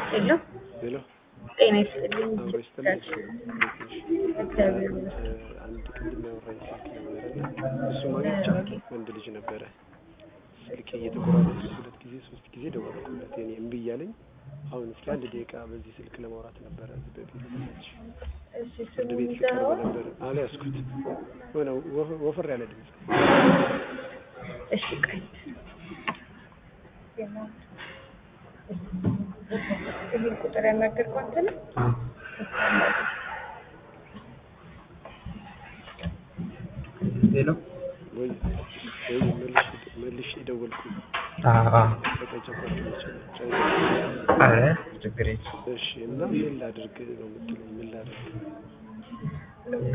ሄሎ ሄሎ ጤና ይስጥልኝ። አብሮ ይስጥልኝ። እግዚአብሔር ይመስገን። አንድ ቅድም ያወራኝ ስልክ ነበረና እሱ ማግኘት ይቻላል። ወንድ ልጅ ነበረ። ስልክ እየተቆራረጠ ሁለት ጊዜ ሶስት ጊዜ ደወልኩለት የኔ እምቢ እያለኝ አሁን እስኪ አንድ ደቂቃ በዚህ ስልክ ለማውራት ነበረ በፊት እሺ ፍርድ ስሙ ቤት ሲቀርብ ይዘኸዋል? ነበር አልያዝኩት ሆነ ወፈ- ወፈር ያለ ድምፅ እሺ ቆይ ይህን ቁጥር ያናገርከው አንተ ነህ? ሄሎ ወይ ወይ መልሽ መልሽ የደወልኩ ተቀጨቋቸው አረ ችግር የለም እሺ እና ምን ላድርግ ነው የምትለኝ ምን ላድርግ እና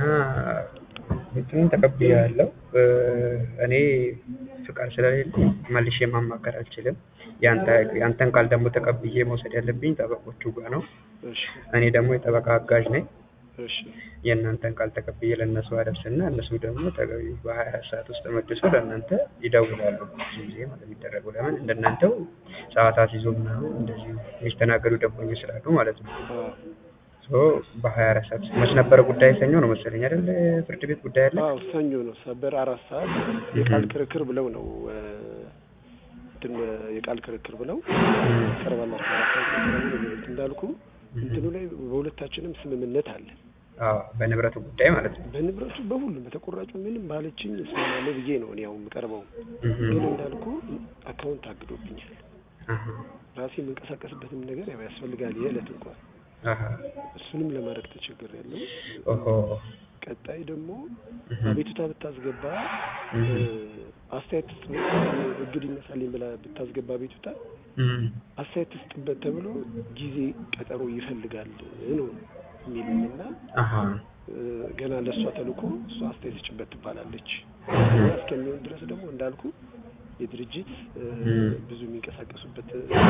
እንትኑን ተቀብያለሁ እኔ ፍቃድ ስለሌለኝ መልሼ ማማከር አልችልም ያንተ ያንተን ቃል ደግሞ ተቀብዬ መውሰድ ያለብኝ ጠበቆቹ ጋር ነው እሺ እኔ ደግሞ የጠበቃ አጋዥ ነኝ እሺ የእናንተን ቃል ተቀብዬ ለእነሱ አደርስና እነሱ ደግሞ ተገቢ በሀያ አራት ሰዓት ውስጥ መልሶ ለእናንተ ይደውላሉ። ብዙ ጊዜ ማለት የሚደረገው ለምን እንደናንተው ሰዓታት ይዞ ምናምን እንደዚህ የሚስተናገዱ ደንበኞች ስላሉ ማለት ነው። አዎ ሶ በሀያ አራት ሰዓት ውስጥ መች ነበረ ጉዳይ ሰኞ ነው መሰለኝ አይደል? ፍርድ ቤት ጉዳይ አለ። አዎ ሰኞ ነው ሰበር አራት ሰዓት የቃል ክርክር ብለው ነው እ፣ እንትን የቃል ክርክር ብለው ቀርባላችሁ አራት ሰዓት ቀርባላችሁ እንዳልኩ እንትኑ ላይ በሁለታችንም ስምምነት አለ አዎ በንብረቱ ጉዳይ ማለት ነው። በንብረቱ በሁሉም በተቆራጩ ምንም ባለችኝ እስማማለሁ ብዬ ነው እኔ አሁን የምቀርበው እህ ግን እንዳልኩ አካውንት አግዶብኛል አሃ ራሴ የምንቀሳቀስበትም ነገር ያው ያስፈልጋል የዕለት እንኳን አሃ እሱንም ለማድረግ ተቸግሬያለሁ ኦሆ ቀጣይ ደግሞ እህ አቤቱታ ብታስገባ እህ እ፣ አስተያየት ትስጥ እግድ ይነሳልኝ ብላ ብታስገባ አቤቱታ እህ አስተያየት ትስጥበት ተብሎ ጊዜ ቀጠሮ ይፈልጋል ነው የሚሉኝ እና አሃ እ፣ ገና ለእሷ ተልኮ እሷ አስተያየት ስጭበት ትባላለች እህ እና እስከሚሆን ድረስ ደግሞ እንዳልኩ የድርጅት እ፣ እህ ብዙ የሚንቀሳቀሱበት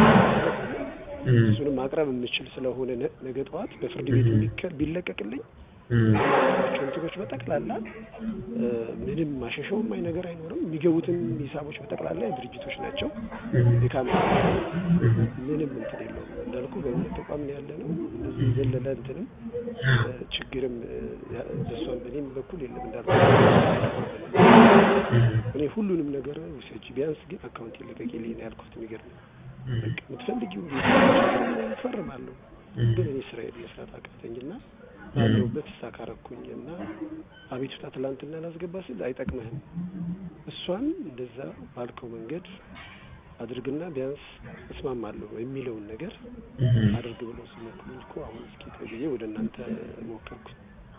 እህ እሱንም ማቅረብ የምችል ስለሆነ ነ- ነገ ጠዋት በፍርድ ቤት ቢከ- ቢለቀቅልኝ እህ ቸው እንትኖች በጠቅላላ እ፣ ምንም ማሸሸውም አይ ነገር አይኖርም። የሚገቡትም ሂሳቦች በጠቅላላ የድርጅቶች ናቸው። እህ የካሜራ እህ ምንም እንትን የለውም እንዳልኩ በእምነት ተቋም ነው ያለ ነው። እንደዚህ የዘለለ እንትንም እ፣ ችግርም እ፣ ያ- በእሷም በእኔም በኩል የለም እንዳልኩ እኔ ሁሉንም ነገር ውሰጂ፣ ቢያንስ ግን አካውንት ይለቀቅልኝ ነው ያልኩት። የሚገርም በቃ የምትፈልጊው እፈርማለሁ፣ ግን እኔ ስራዬን መስራት አቃተኝና ባለሁበት ሳካረኩኝ እና አቤቱታ ትላንትና ላስገባ ስል አይጠቅምህም፣ እሷን እንደዛ ባልከው መንገድ አድርግና ቢያንስ እስማማለሁ የሚለውን ነገር አድርግ ብለው ሲመክሩኝ እኮ አሁን እስኪ ተብዬ ወደ እናንተ ሞከርኩኝ።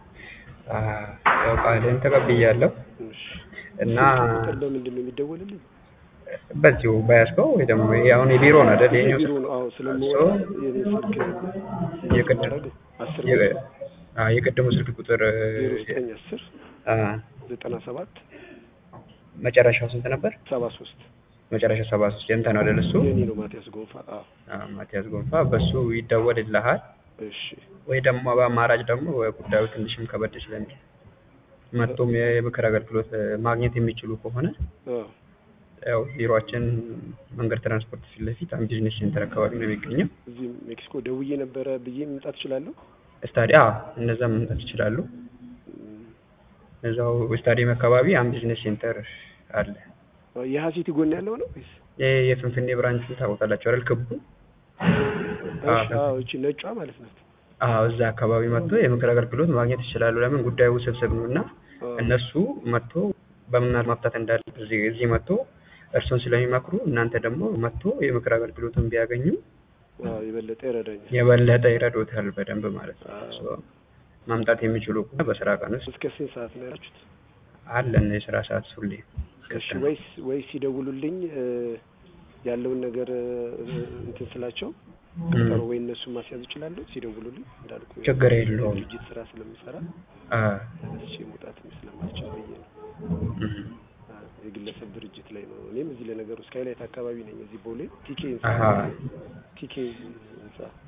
ያው ቃልህን ተቀብያለሁ እሺ እና ስልክ ቁጥር በምንድን ነው የሚደወልልኝ? በዚሁ በያዝከው ወይ ደግሞ ይሄ አሁን የቢሮ ነው አይደል? የኛው የቢሮ ነው። አዎ ስለምወራ የኔ ስልክ የቅድም ማድረግ አስር የ- አዎ፣ የቅድሙ ስልክ ቁጥር ዜሮ ዘጠኝ አስር አ፣ ዘጠና ሰባት መጨረሻው ስንት ነበር? ሰባ ሶስት መጨረሻው ሰባ ሶስት የንተ ነው አይደል? እሱ የኔ ነው ማቲያስ ጎንፋ። አዎ አ፣ ማቲያስ ጎንፋ በሱ ይደወልልሃል። እሺ ወይ ደግሞ በአማራጭ ደግሞ ጉዳዩ ትንሽም ከበድ ስለሚል መጥቶም የምክር አገልግሎት ማግኘት የሚችሉ ከሆነ አዎ ያው ቢሮአችን መንገድ ትራንስፖርት ፊት ለፊት አም ቢዝነስ ሴንተር አካባቢ ነው የሚገኘው። እዚህ ሜክሲኮ ደውዬ ነበረ ብዬ መምጣት እችላለሁ? ስታዲያ እነዛም መምጣት ይችላሉ። እም፣ እዛው ስታዲየም አካባቢ አም ቢዝነስ ሴንተር አለ። የሀሲቲ ጎን ያለው ነው ወይስ? ይሄ የፍንፍኔ ብራንችን ታውቃላችሁ አይደል? ክቡ እሺ አዎ እቺ ነጯ ማለት ናት። አዎ፣ እዛ አካባቢ መጥቶ የምክር አገልግሎት ማግኘት ይችላሉ። ለምን ጉዳዩ ውስብስብ ነው እና አዎ እነሱ መጥቶ በምን መፍታት እንዳለ እዚህ እዚህ መጥቶ እርሱን ስለሚመክሩ እናንተ ደግሞ መጥቶ የምክር አገልግሎቱን ቢያገኙ አዎ የበለጠ ይረዳኛል። የበለጠ ይረዶታል በደንብ ማለት ነው። አዎ። ሶ ማምጣት የሚችሉ ከሆነ በስራ ቀን ውስጥ እስከ ስንት ሰዓት ነው ያላችሁት? አለን የስራ ሰዓት ሁሌ እሺ ወይስ ወይስ ሲደውሉልኝ እ፣ ያለውን ነገር እ፣ እንትን ስላቸው ቀጠሮ ወይ እነሱን ማስያዝ እችላለሁ ሲደውሉልኝ እንዳልኩ ችግር የለውም። ድርጅት ስራ ስለምሰራ አ ተነስቼ መውጣትም ስለማልችል ብዬ ነው። እህ አ፣ የግለሰብ ድርጅት ላይ ነው። እኔም እዚህ ለነገሩ ስካይላይት አካባቢ ነኝ። እዚህ ቦሌ ቲኬ ህንጻ አሃ ቲኬ ህንጻ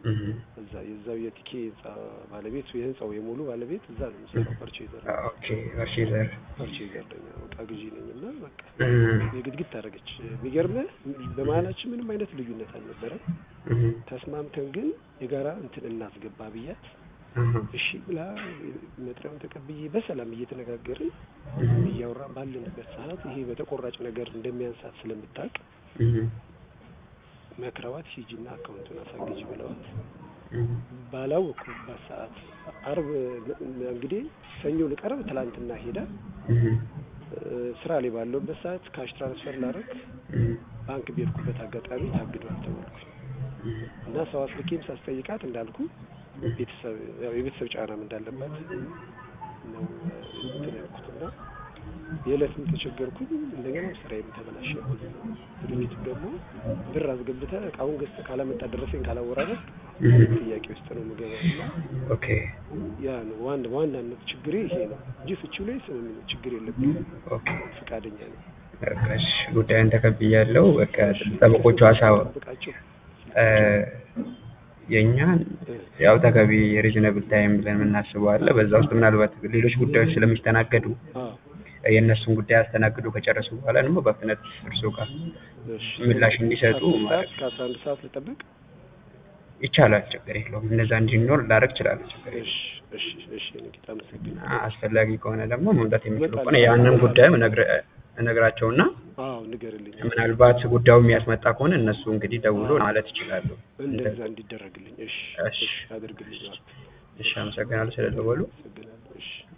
እህ እዛ የዛው የቲኬ ህንጻ ባለቤት የህንጻው የሙሉ ባለቤት እዛ ነው የሚሰራው። ፐርቼዘር ኦኬ ፐርቼዘር ፐርቼዘር ነኝ እቃ ግዢ ነኝ እና በቃ እህ የግድግድ ታደረገች። የሚገርምህ በመሀላችን ምንም አይነት ልዩነት አልነበረም። እህ ተስማምተን ግን የጋራ እንትን እናስገባ ብያት እህ እሺ ብላ መጥሪያውን ተቀብዬ በሰላም እየተነጋገርን እህ እያወራን ባለንበት ሰዓት ይሄ በተቆራጭ ነገር እንደሚያንሳት ስለምታውቅ እህ መክረዋት ሂጂና አካውንቱን አሳግጂ ብለዋት እህ ባላወቅኩባት ሰዓት አርብ እንግዲህ ሰኞ ልቀርብ ትላንትና ሄዳ እህ እ፣ ስራ ላይ ባለውበት ሰዓት ካሽ ትራንስፈር ላረግ እህ ባንክ ቤርኩበት አጋጣሚ ታግዷል ተባልኩኝ እና ሰው አስልኬም ሳስጠይቃት እንዳልኩ ቤተሰብ ያው የቤተሰብ ጫናም እንዳለባት ነው እንትን ያልኩት እና የዕለትም ተቸገርኩኝ እንደገና ስራዬም ተበላሸብኝ። ድርጅቱ ደግሞ ብር አስገብተህ እቃውን ገዝተህ ካላመጣ ደረሰኝ ካላወራረድ እህ ጥያቄ ውስጥ ነው የምገባው እና ኦኬ ያ ነው ዋና በዋናነት ችግሬ ይሄ ነው እንጂ ፍቺው ላይ ስምምነት ችግር የለብኝም። ኦኬ ፈቃደኛ ነው። በቃ እሺ ጉዳዩን ተቀብያለሁ። በቃ ጠበቆቹ ሀሳብ ጠብቃቸው እ፣ የእኛን ያው ተገቢ ሪዝነብል ታይም ብለን የምናስበው አለ። በዛ ውስጥ ምናልባት ሌሎች ጉዳዮች ስለሚስተናገዱ አዎ የእነሱን ጉዳይ አስተናግዶ ከጨረሱ በኋላ ደግሞ በፍጥነት እርሶ ጋር እሺ ምላሽ እንዲሰጡ ከአስር ማለት ሰዓት ከአስራ አንድ ሰዓት ልጠብቅ። ይቻላል። ችግር የለውም። እነዛ እንዲኖር ላደርግ እችላለሁ። ችግር የለውም። እሺ እሺ እሺ ንጌታ አመሰግናለሁ። አ- አስፈላጊ ከሆነ ደግሞ መምጣት የሚችሉ እመጣለሁ። ከሆነ ያንን ጉዳይም እነግር- እነግራቸውና አዎ ንገርልኝ። ምናልባት ጉዳዩ የሚያስመጣ ከሆነ እነሱ እንግዲህ ደውሎ ማለት ይችላሉ። እንደዛ እንዲደረግልኝ። እሺ እሺ። እሺ አድርግልኝ። እሺ፣ አመሰግናለሁ ስለደወሉ። አመሰግናለሁ። እሺ